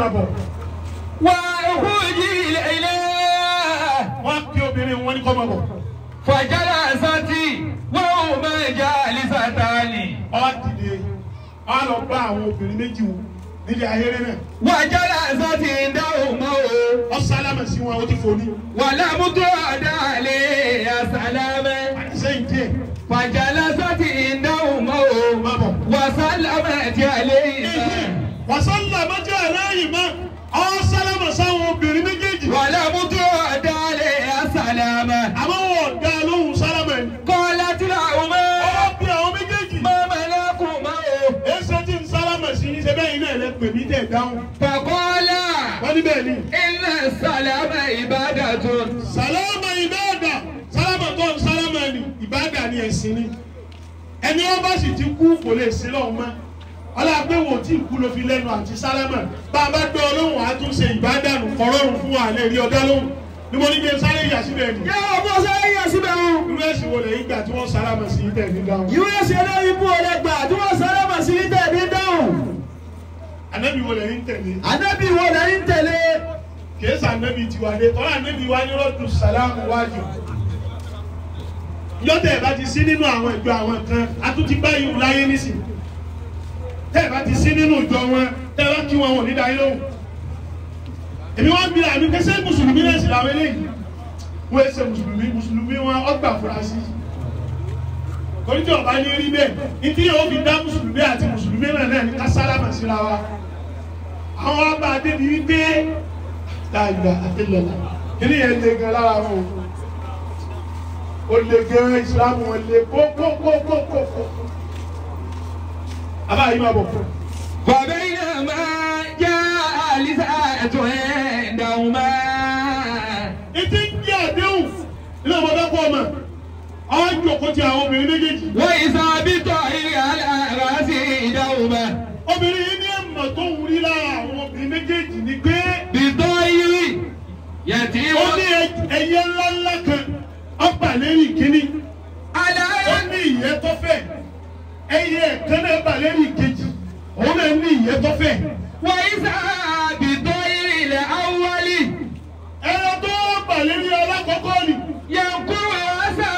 máa bọ̀ وأخرجي إليه wọ́n á kí obìnrin wọn ní kọ́ máa bọ̀ فجلست وهما جالستان ọ dìde ọ lọ bá àwọn obìnrin méjì wò nílé ayéré náà وجلست عندهما ọ sálámà sí wọn ó ti fò ní ولم تعد عليه سلاما sẹ́yìn díẹ̀ فجلست عندهما máa bọ̀. وسلمت عليه wàsánlá mọ́jọ́ aláyìí mọ́ ọ sálámà sáwọn obìnrin méjèèjì ولم تعد عليه سلاما àmọ́ wọn ò dá lóhùn sálámà ẹni. قالت لهما ọ bí àwọn méjèèjì ما ملكما èsì tí ń sálámà sí ní ṣe bẹ́ẹ̀ iná ẹ̀ lẹ́ pè mí tẹ̀ dáhùn. فقال wọ́n ní bẹ́ẹ̀ ni إن السلام عبادة sálámà ìbáàdà sálámà tó ń sálámà ni ìbáàdà ni ẹ̀sìn ni ẹni wọn bá sì ti kú kò lè sí lọ́wọ́ mọ́ ọlọ́pẹ́ wo tí ìkú ló fi lẹ́nu àti sálámà bá a bá gbé ọlọ́run àtúnṣe ìbádànù kọ̀rọ̀rùn fún wa lè rí ọdá lóhùn ni mo ní kí n sáré yà síbẹ̀ ni. yà ọmọ sáré yà síbẹ̀ o. irú ẹ̀sìn wo lè gbà tí wọ́n sálámà sí tẹ̀ ní dáhùn. ìwé ẹsẹ̀ lórí ibú ọ̀rẹ́ gbà tí wọ́n sáré mà sí tẹ̀ ní dáhùn. ànábì wo lè ń tẹ̀lé ànábì wo lẹ́yìn tẹ̀lé. kìí sàn ànábì tiwa dé tọ́lá ànábì wa ní rọ́dù sàlámù wájú. yọ́tẹ̀ bá ti sí nínú àwọn ìjọ àwọn kan a tún ti báyìí wù láyé nísìn tẹ́ ẹ̀ bá ti sí nínú ìjọ wọn tẹ́ ẹ bá kí wọn wọn ò ní dáyé lóhùn. èmi wọn bí àmì kẹsẹ́ mùsùlùmí náà sì làwọn eléyìí wọ́n ẹ ṣe mùsùlùmí mùsùlùmí wọn ọgbà furasí. torí tí ọba ní rí bẹ́ẹ̀ ìdí yóò fi dá mùsùlùmí àti mùsùlùmí náà náà ní ká sálámà síra wa. àwọn ọba adébí wípé dáadáa àti lọ́la kíní yẹn lé gan lára wọn o lè gan ìsìlámù wọn lé kókókókókó. àbá yìí máa bọ̀ fún un. فبينما جاء لساءة عندهما Ìtí ń jẹ́ àdéhùn ilé ọmọdé kọ́ ọmọ. Àwọn ìjòkó ti àwọn obìnrin méjèèjì. وإذا بطائر على رأس عندهما Obìnrin yìí ní ẹ̀mọ̀ tó ń rí lára àwọn obìnrin méjèèjì ni pé بطائر يتيم ó ní ẹyẹ ńláńlá kan ọgbà lérí ìkíní. على Ó ní ìyẹ́ tó fẹ̀. Ẹyẹ kan náà bà lérí ìkejì. Òun náà ní ìyẹ́ tó fẹ̀. وإذا بطائر الأول Ẹyẹ tó bà lérí alákọ̀ọ́kọ́ ni. ينقر رأسها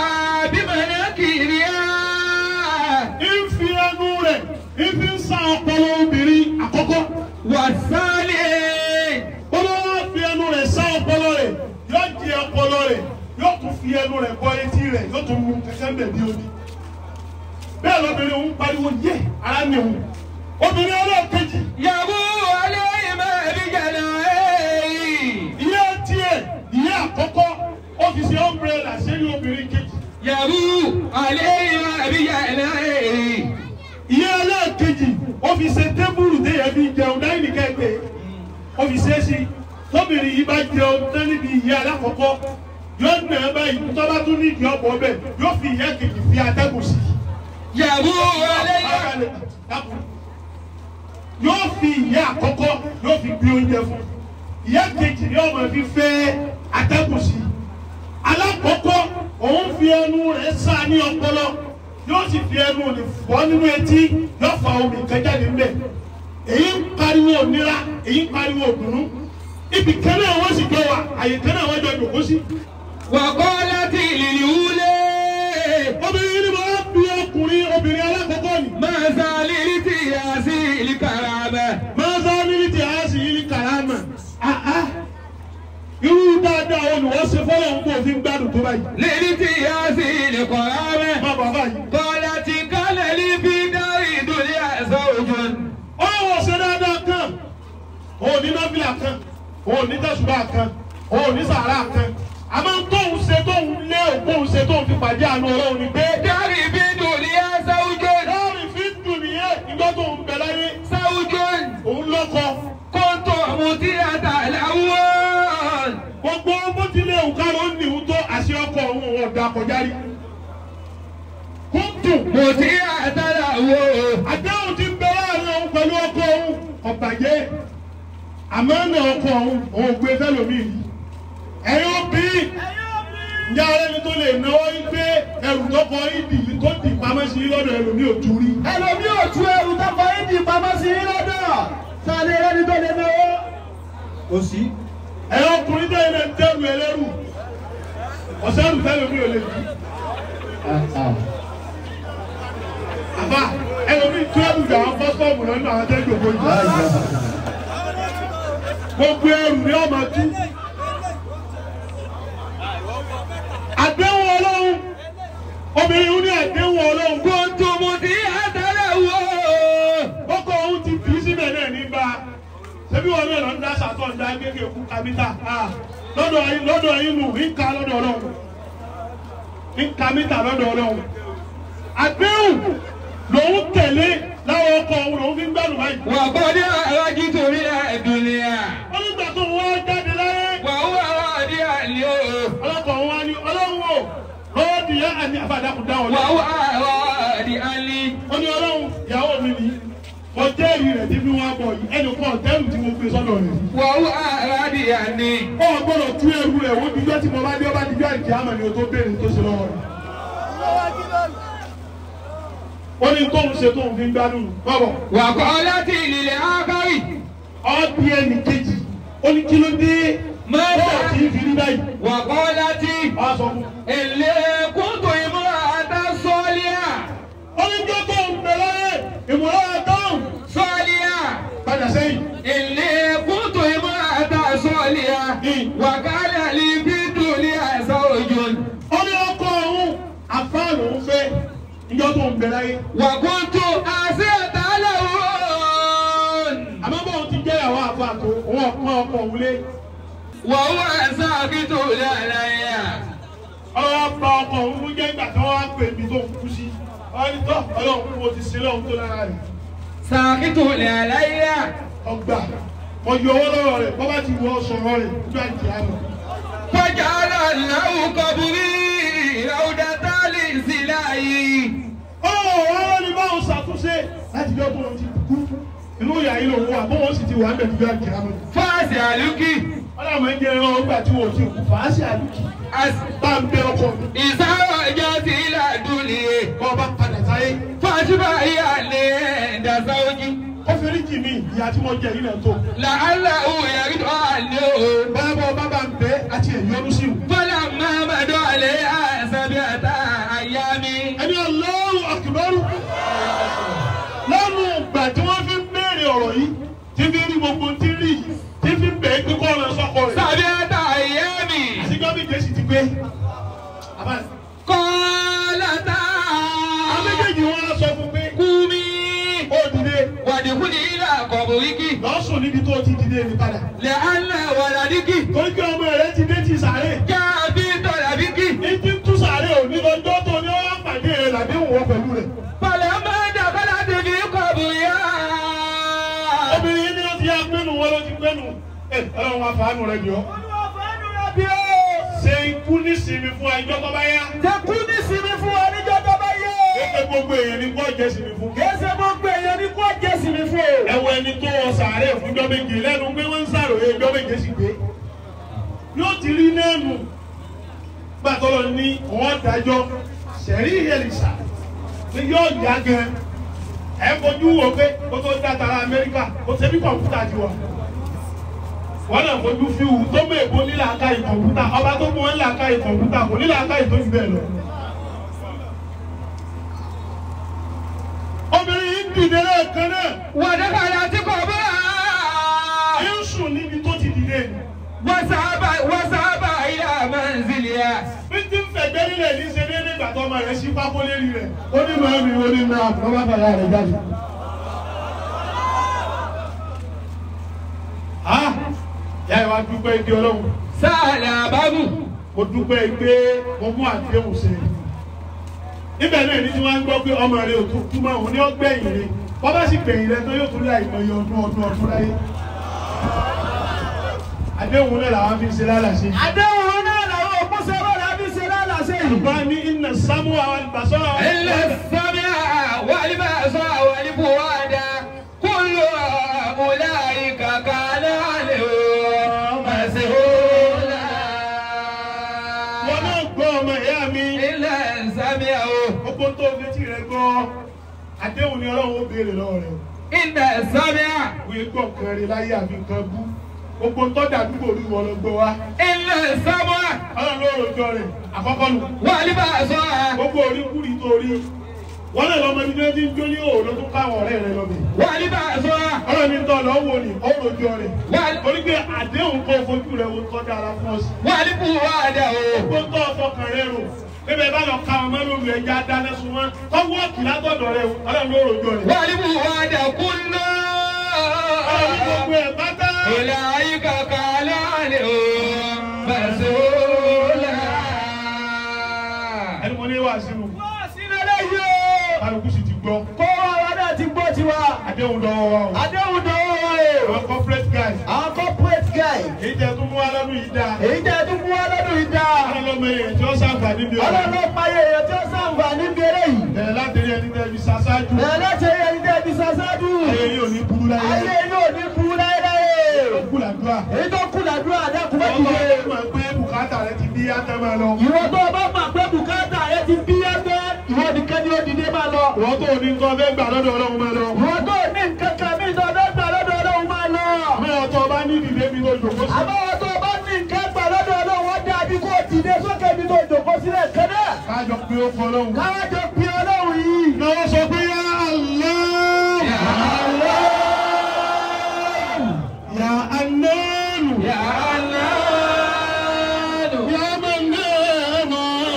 بمناكيرها Ń fi ẹnu rẹ̀ ń fi ń sa ọpọlọ obìnrin àkọ́kọ́. والثاني bọ́lá wá fi ẹnu rẹ̀ sá ọpọlọ rẹ̀ yóò jẹ ọpọlọ rẹ̀ yóò tún fi ẹnu rẹ̀ bọ etí rẹ̀ yóò tún mú kẹ̀kẹ́ bẹ̀ bí omi. bẹ́ẹ̀ lọ́bìnrin òun pariwo yé ara ni òun. obìnrin ọlọ́ọ̀kejì يبو عليهما بجناحيه ìyá tiẹ̀ ìyá àkọ́kọ́ ó fi ṣe ọ̀mbrẹ́là sẹ́yìn obìnrin kejì. يبو عليهما بجناحيه ìyá ẹlẹ́ẹ̀kejì ó fi ṣe tébùrù téèyàn fi jẹun dáhìn nìkan ẹgbẹ́ ó fi ṣe é sí tóbìnrin yìí bá jẹun tán níbi ìyá alákọ̀ọ́kọ́ yóò nà ẹ́ báyìí tó bá tún ní ìdí ọ̀pọ̀ ọbẹ̀ yóò fi ìyá kejì fi atẹ́gùn sí i. يبو عليهما yóò fi ìyá àkọ́kọ́ yóò fi gbé oúnjẹ fún ìyá kejì yóò máa fi fẹ́ atẹ́gùn sí i. alákọ̀ọ́kọ́ òun fi ẹnu rẹ̀ sá ní ọpọlọ yóò sì fi ẹnu rẹ̀ fọ́ nínú etí yóò fa omi kan jáde ńbẹ̀ èyí ń pariwo òmìnira èyí ń pariwo òdùnnú ibì kan náà wọ́n sì jọ wà àyè kan náà wọ́n jọ jòkó sí. وقالت للأولى obìnrin ni mo bí ọkùnrin obìnrin alákọ̀ọ́kọ́ ni. ما زالت ياسي الكرامة máa sá níbi tí a sì yí kàrámà. irú dáadáa olùwọ́sẹ̀ fọlọ́ ń bò fi ń gbádùn tó báyìí. للتياس الكرامة má bàbá yìí. قالت كان لي في دار الدنيا زوج ọ̀rọ̀ ṣe dáadáa kan òun ní náfìlà kan òun ní tẹ̀sùbà kan òun ní sàrà kan àmọ́ tóun ṣe tóun lé òun ṣe tóun fi pàdé àánú ọlọ́run ni pé. دار الدنيا زوج láàrin fi ń dùn nìyẹn ìgbà tóun bẹ̀ láyé زوج òun lọ́kọ. كنت مطيعة الأول gbogbo bó tilẹ̀ òkàrọ̀ ń nìhun tó àṣẹ ọkọ òun òun ọ̀dà kọjá rí. kúntù مطيعة الأول àdáhùn ti ń bẹ láàrin òun pẹ̀lú ọkọ òun ọ̀bàjẹ́ àmọ́ ọ̀nà ọkọ òun òun gbé fẹ́lòmíì rí. ẹ̀yin obìnrin ǹjẹ́ ara ẹni tó lè náwó yín pé ẹrù tó kọ ìdì tó dì pamọ́ sí lọ́dọ̀ ẹlòmíì ò tú rí. ẹlòmí ò tú ẹrù tó fọ ìdí pamọ́ sí i lọ́dọ̀ sáré ẹni tó lè náwó kò sí. ẹ̀yọ́ ọkùnrin tẹ̀lé náà ń dẹ́rù ẹlẹ́rù ọ̀sẹ́rù tẹ́lẹ̀ mi ò lè bí. àbá ẹlòmí túwẹ́bù jà wọn fọ́sọ́ọ̀mù lọ́nà àwọn tẹ́lẹ̀ gbogbo jù. gbogbo ẹrù ni ọmọ tú. àdéhùn ọlọ́run obìnrin ní àdéhùn ọlọ́run kó Kùntùmù tí àtàlẹ̀ wò. kókó òun ti fi síbẹ̀ náà ní bá a ṣebí wọn náà lọ ń dá sàtọ̀ ń dá kéèké kú kámítà lọ́dọ̀ yín lọ́dọ̀ yín nù ń ka lọ́dọ̀ ọlọ́run ń ka mítà lọ́dọ̀ ọlọ́run àdéhùn lòun tẹ̀lé láwọn ọkọ̀ òun lòun fi ń gbádùn báyìí. Wà bọ́dé àrájí torí ẹ̀dùnìyà. wọ́n nígbà tó wọ́n jáde láyé Wà ó àwọn àdé àlè o. ọlọ́kọ̀ wọn ni ọlọ́run o lọ́ọ̀dì yá àti àfàdàkùn dáhùn Wà lọ. ó àwọn àdé àlè. ó ní ọlọ́run ìyàwó mi ni mo jẹ́rìí rẹ̀ tí fi wọ́n bọ̀ yìí ẹnì kan ọ̀tẹ́rù tí mo gbé sọ́dọ̀ rẹ̀. Wà ó àwọn àdé àlè. ó gbọ́dọ̀ tú ẹrú rẹ̀ wọ́n dijọ́ tí mo bá dé ọba dijọ́ àìkí àmọ́ ni o tó béèrè tó ṣe lọ́wọ́ rẹ̀. ó ní tóun ṣe tóun fi ń gbádùn bọ́bọ̀ Wà kọ́ láti ìlìlẹ̀ ákárì. ọ́ọ́dì ẹnì kejì ó ní kí ló dé Mẹ́ta. bọ́ọ̀ tí ń fi rí báyìí. Wà kọ́ láti wọ́n á sọ fún un. èlé kúntù ìmúra àtà sọ́ọ́líà. ó ní jọ́ tó ń bẹ̀rẹ̀ ìmọ̀ràn àtọ́hùn Sọ́ọ́líà. padà sẹ́yìn. Èlé kúntù ìmúra àtà sọ́ọ́líà. Wà kálẹ̀ lè fi dùn ní àṣà òjò. ó ní ọkọ ọ̀hún àfáà lòún fẹ́ níjọ́ tó ń bẹ̀rẹ̀ Wà kúntù àṣẹ àtàlẹ̀ wọ́n. àmọ́ bọ́ọ̀ ti jẹ́ ìyàwó àfáà tó òun ọ̀pọ̀ ọkọ̀ òun lé. Wà ó àṣà àkítù lẹ́yà. ọlọ́wọ́ bá ọkọ̀ òun mú jẹ́ ìgbà tí wọ́n wá pè mí tó ń kú sí. wọ́n ní tọ́ ọlọ́run mo ti sin lọ́hún tó lára rẹ̀. Sàkítù lẹ́yà. ọgbà mo yọ owó lọ́wọ́ rẹ̀ bọ́ bá ti wọ sọ̀rọ̀ rẹ̀ nígbà tí a mọ̀. فجعل له قبري روضة للسلاي ọ̀rọ̀ wọn ní báwọn ṣàtúnṣe láti jọ́ tó ń ti kú. inú ìyá yìí lòun wà bó wọ́n sì ti wà ń bẹ̀ nígbà tí a mọ̀. فاسألك ọlọ́run ẹ̀ ń jẹ́ ẹran ọgbà tí wọ́n ti kú fàásì àlùkì. bá ń bẹ ọkọ mi. إذا رجعت إلى الدنيا kọ́ bá padà sáyé. فاشبعي عند زوجي ó fi rí jì mí ìyá tí wọ́n jẹ yìí náà tó. لعله يرد عنه bábọ̀ bábà ń bẹ àti ẹ̀yọ́nú sí i. فلما مضى عليها سبعة أيام ẹni Allahu Akbar. lẹ́nu ìgbà tí wọ́n fi ń béèrè ọ̀rọ̀ yìí tí fi rí gbogbo tí rí yìí tí fi ń bẹ̀ẹ́ pé kọ́ ọ̀rọ̀ sọ́kọ rẹ̀. سبعة أيام àti gbọ́dọ̀ ìjẹ́sì ti gbé. àbá قالتا àwọn méjèèjì wọn á sọ fún pé قومي ó dìde وادخلي إلى قبرك lọ́sùn níbi tó ti dìde ní padà. لأن ولدك torí pé ọmọ rẹ ti dé ti sàárè. جاء في طلبك ní tí ń tú sàárè òní lọ́jọ́ tó ní wọ́n pàdé rẹ̀ làdéhùn wọn pẹ̀lú rẹ̀. فلما دخلت في قبرها obìnrin yìí ni ó ti yá gbẹ́nu wọn ló ti gbẹ́nu. ẹ ọlọ́run wa fàánù rẹ bí ọ. ṣe ikú nísìnyí fún ẹjọ́ tó bá yá. Tẹkú ní sinmi fún wa níjọ́ tó bá yé. Kéèké gbogbo èèyàn ní kó jẹ́ sinmi fún. Kése gbogbo èèyàn ní kó jẹ́ sinmi fún o. Ẹ̀wọ̀ ẹni tó wọ sàárè fúnjọ́ méje lẹ́nu pé wọ́n ń sàròyé ẹjọ́ méje sì gbé. Yóò ti rí nẹ́ẹ̀nù. Gbàtọ́lọ̀ ní wọ́n dájọ́ sẹ̀rí ìyẹ̀lìsà ni yóò yá gan. Ẹ fojú wo pé kó tó dá tara Amẹ́ríkà kó ṣe bí kọ̀ǹpútà ti wà. Wọ́n náà fojú fi wù tó mú èbó nílà aka ìkọ̀ǹpútà. Ọba tó mú wọn nílà aka ìkọ̀ǹpútà kò nílà aka ìtọ́jú bẹ́ẹ̀ lọ. Obìnrin yìí ń dìde lẹ́ẹ̀kan náà. ودخلت قبرها ń sùn níbi tó ti dìde ni. وذهب وذهب إلى منزلها bí tí ń fẹ̀gbẹ́ nílẹ̀ ní ṣe déédéé ìgbà tó ọmọ rẹ̀ sí pákó lérí rẹ̀. ó ní màá mi ó ní màá mi wọ́n bá bàyà rẹ̀ jáde. a yà ìwà dúpẹ́ igi ọlọ́run سأل أباه mo dúpẹ́ pé mo mú àdéhùn ṣe. níbẹ̀ náà ní tí wọ́n á gbọ́ pé ọmọ rẹ̀ ò tún túmọ̀ òun ní ọgbẹ́yìn rẹ̀ wọ́n bá sì gbẹ̀yìn rẹ̀ tó yóò tún láì mọ iye ọdún ọdún ọdún láyé. àdéhùn náà làwọn fi ń ṣe lálàṣe. Àdéhùn náà làwọn òkú sẹ́wọ́n rẹ̀ fi ṣe lálàsẹ̀ yìí. bá ní iná sámú àwọn ìbásọ́ àwọn إلا السمع والبصر والفؤاد كل أولئك كان عنه مسؤولا wọn náà gbọ́ ọmọ ìyá mi إلا السمع gbogbo tó fi tí rẹ gbọ́ àdéhùn ni ọlọ́run ó béèrè lọ́wọ́ rẹ. إن السمع wọ́n gbọ́ nǹkan rí láyé àfi nǹkan bú gbogbo tọ́jà àdúgbò orí wọn lọ gbọ́ wa إن السمع ọlọ́run ló rojọ́ rẹ̀ àkọ́kọ́ nù والبصر gbogbo orí kúrì tó rí wọ́n lè lọ́mọ ibi tí wọ́n ti ń jó ní òòlù tó káwọn ọ̀rẹ́ rẹ̀ lọ́bẹ̀ والبصر ọlọ́run ní tọ́ lọ́ wò ní ó rojọ́ rẹ̀ wal- torí pé àdéhùn kó fojú rẹ̀ wo tọ́jà ara fún ọ sí والفؤاد gbogbo tó ọfọkàn rẹ̀ rò bébè bá lọ ka ọmọ lórí ẹja dáná sun wọn tọ́wọ́ ọ̀kì látọ̀dọ̀ rẹ̀ ọlọ́run ló rojọ́ rẹ̀ والفؤاد كل ọlọ́run ní gbogbo ẹ̀ pátá أولئك كان عنه مسؤولا ẹni mo ní wà sínú Wọ́n sí lélẹ́yìí o. kálukú sì ti gbọ́ Kó wa náà ti gbọ́ tiwa. àdéhùn dọ́wọ́ wa o Àdéhùn dánwò o. àwọn corporate guys Àwọn corporate guy. èyí tẹ tún mú wa lọ́dún yìí dáa Èyí jẹ́ tún mú wá lọ́dún yìí dáa. ọlọ́mọ èèyàn tí ó sàǹfààní bí ọ̀rọ̀ Ọlọ́run ló payé èèyàn tí ó sàǹfà níbi eré yìí. bẹ̀rẹ̀ láti rí ẹni tẹ́ fi ṣaṣáájú Bẹ̀rẹ̀ láti ẹyẹ ní tẹ́bi sàṣáájú. ayé yóò ní burú láyé Ayé yóò ní kú láéláé. ó kú làdúrà Èyí tó kú làdúrà dákun bá ọmọ dìde. ọmọ pé bùkátà rẹ ti bí yàtọ̀ máa lọ Ìwọ tó o bá mọ̀ pé bùkátà rẹ ti bí ẹgbẹ́, ìwọ nìkan ni ó dìde máa lọ. ìwọ́n tó ní nǹkan fẹ́ gbà lọ́dọ̀ ọlọ́run máa lọ Ìwọ tó ní nǹkan kan mí tó ọdọ́ gbà lọ́dọ̀ Ọlọ́run máa lọ. mẹ́rin tó bá ní ìdílé mi tó jòkó sí Àbáwọ̀ tó o bá ní nǹkan gbà lọ́dọ̀ Ọlọ́run wọ́n dàbí kó o dìde sókè mi tó jòkó sílẹ̀ kẹ́dẹ́. kájọ pé ó fọ ọlọ́run Káwájọ pé Ọlọ́run yìí. náà sọ pé yá Allah yá anáàlù يا الله yá mọ̀nàmọ́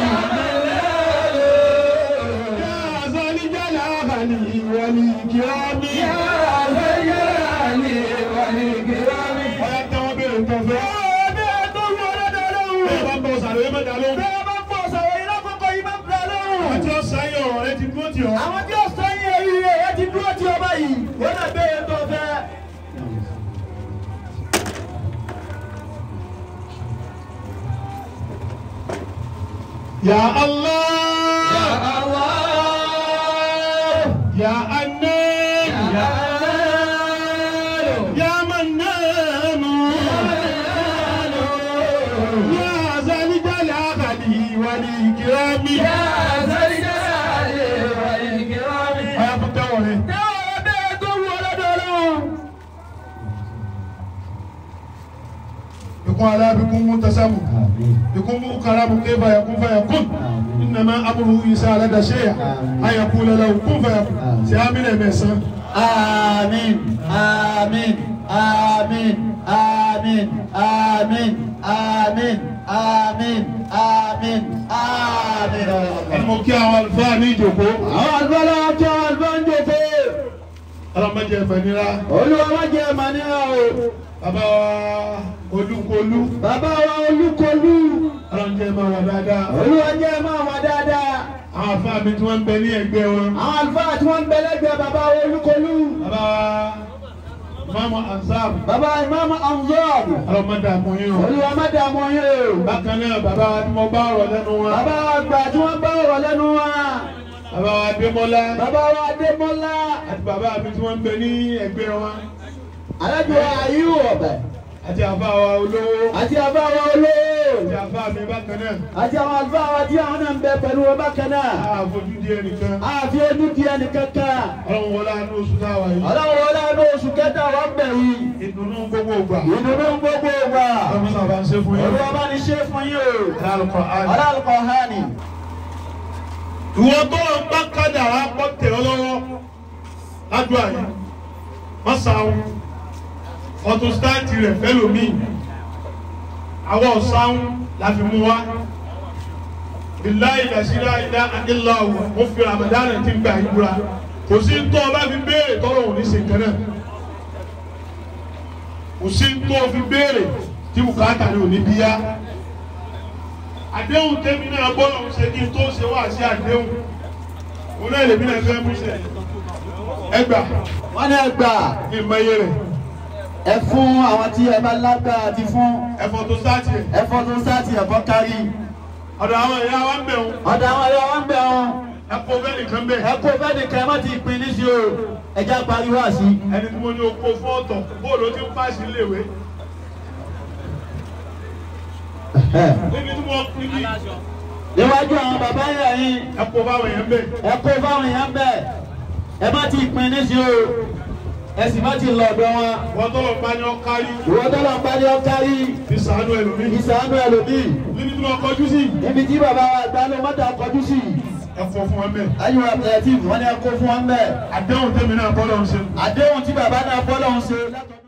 yá azọ́líjàlá àbàlì ìwọ̀lì ìkìrámì يا ذا الجلال والإكرام ọ̀yá tẹ́wọ́ bẹ̀rẹ̀ nǹkan fẹ́. Ọ̀dẹ́ tó wù ọlọ́dọ̀ Ọlọ́run. bẹ́ẹ̀ bá ń bọ̀ sàlẹ̀ mẹ́ta lóhùn. Bẹ́ẹ̀ bá pọ̀ sọ̀rọ̀ yìí lákòókò yìí máa ń bẹ̀ lọ́rùn. àti ọ̀sán yẹn ọ̀rọ̀ rẹ ti dúró tì ọ́. Àwọn tí ó sọ yín èyí rẹ̀ ẹ ti dúró tí ọba yìí. Wọ́n náà bẹ̀rẹ̀ tó fẹ́. Ya يا Allah, الله Ya Annan, يا الله Ya Mannan, Ya Zalijalali wal Ikrami. يا ذا الجلال والإكرام Ọ̀yá fún tẹ́wọ̀ rẹ̀. Ọ̀dẹ́ tó wù ọlọ́dọ̀ Ọlọ́run. Ikun ala bikun mutasamu. Bikun mu karamu kaifa yakun fayakun. Innama amruhu isa arada shay'a. An yaqula lahu kun fayakun. Ṣé Amina ẹ̀mẹ̀sán? Àmín, àmín, àmín, àmín, àmín, àmín, àmín, àmín, àmín. Ẹni mo kí àwọn àlùfáà ní ìjòkó. Àwọn àgbàlá ọjọ́ àlùfáàjòkó. Ọlọ́mọdé ẹ̀fẹ̀ nira. Olúwa má jẹ́ màníra o. Bàbá wa Olúkolú. Bàbá wa Olúkolú. Ọlọ́njẹ́ máa wà dáadáa. Olúwa jẹ́ máa wà dáadáa. Àwọn àfáà mi tí wọ́n ń bẹ ní ẹgbẹ́ wọn. Àwọn àlùfáà tí wọ́n ń bẹ lẹ́gbẹ̀ẹ́ bàbá wa Olúkolú. Bàbá wa Mama Ansar. Bàbá Ìmáàmù Anzor. Ọlọ́mọdé àmúyín o. Olúwa má dààmú yín o. Bákan náà bàbá wa tí mo bá ọ̀rọ̀ lẹ́nu wọn. Bàbá wa gbà tí wọ́n bá ọ̀rọ̀ lẹ́nu wa. Bàbá wa Adémọ́lá. Bàbá wa Adémọ́lá. Àti bàbá mi tí wọ́n ń bẹ ní ẹgbẹ́ wọn. Alájọ Ayú ọ̀bẹ. Àti àfáà wa olówó. Àti àbá wa olóò. Àti àfáà mi bákan náà. Àti àwọn àlùfáà wa tí àwọn náà ń bẹ pẹ̀lú wọn bákan náà. Àfojú di ẹnìkan. Àfi ojú di ẹnì kankan. Ọlọ́run wọlé àánú oṣù táwa yìí. Ọlọ́run wọlé àánú oṣù kẹta wà ń bẹ̀ yìí. Ìdùnnú gbogbo ìgbà. Ìdùnnú gbogbo wa. Ọlọ́run sábà ń ṣe fún yín. Olúwa bá ní ṣe fún yín o. Lálùkọ̀ àná. Ọlọ́run hàní. ìwọ tó ń bá kádàrá pọ̀ tẹ̀ ọ́ lọ́wọ́ ládùúgbò yìí wọ́n sàún ọtún sítáàtì rẹ̀ fẹ́lòmíì àwọn ọ̀sáún la fi mú wá bilayi dasira ila adilawo mo fi ramadan ti gba ìbúra kò sí tó o bá fi béèrè tọ́lọ̀ òní ṣe nǹkan náà kò sí tó o fi béèrè tí bùkátà ni òní bíyá àdéhùn tẹ́mi náà bọ́lá ń ṣe kí n tó ṣe wá sí àdéhùn òun náà lèmi náà fẹ́ mú ṣe ẹgbà Wọ́n ní ẹgbà ní ìmọ̀ye rẹ̀ ẹ fún àwọn tí ẹ bá lágbára ti fún ẹ̀fọ́ tó sáàtì ẹ̀ ẹ̀fọ́ tó sáàtì ẹ̀fọ́ kárí. ọ̀dọ̀ àwọn ìyá wa ń bẹ̀ wọn Ọ̀dọ̀ àwọn ẹ̀rọ wọn bẹ̀ wọn. ẹ̀kọ́ bẹ́ẹ̀ nìkan bẹ̀ Ẹ kó fẹ́ nìkan ẹ má ti pin níṣẹ́ o. Ẹja pariwo àsí. ẹni tí mo ní oko fún ọ̀tọ̀ bóòlù ó ti ń pàṣẹ iléèwé níbi tí mo níbi Níwájú àwọn bàbá yẹn yín. ẹ̀kọ́ báwọn yẹn bẹ̀ Ẹ kó fáwọn èèyàn bẹ̀. Ẹ má ti pin níṣẹ́ o. ẹ sì má ti lọ ọ̀dọ̀ wọn. wọ́n tọ́lọ̀ bá ní ọkárí ìwọ tọ́lọ̀ ń bá ní ọkárí fi sàánú ẹlòmíì ìsànú ẹlòmíì níbi tí wọ́n kọjú sí níbi tí bàbá wa gbanú mọ́tà kọjú sí ẹ̀fọ́ fún wọn bẹ́ẹ̀. ayélujára apẹ̀lẹ́tìfù wọn ni ẹ kó fún wọn bẹ́ẹ̀ àdéhùn tẹ́mi náà bọ́lọ̀ ń ṣe. àdéhùn tí bàbá náà bọ́lọ̀ ń ṣe látọ̀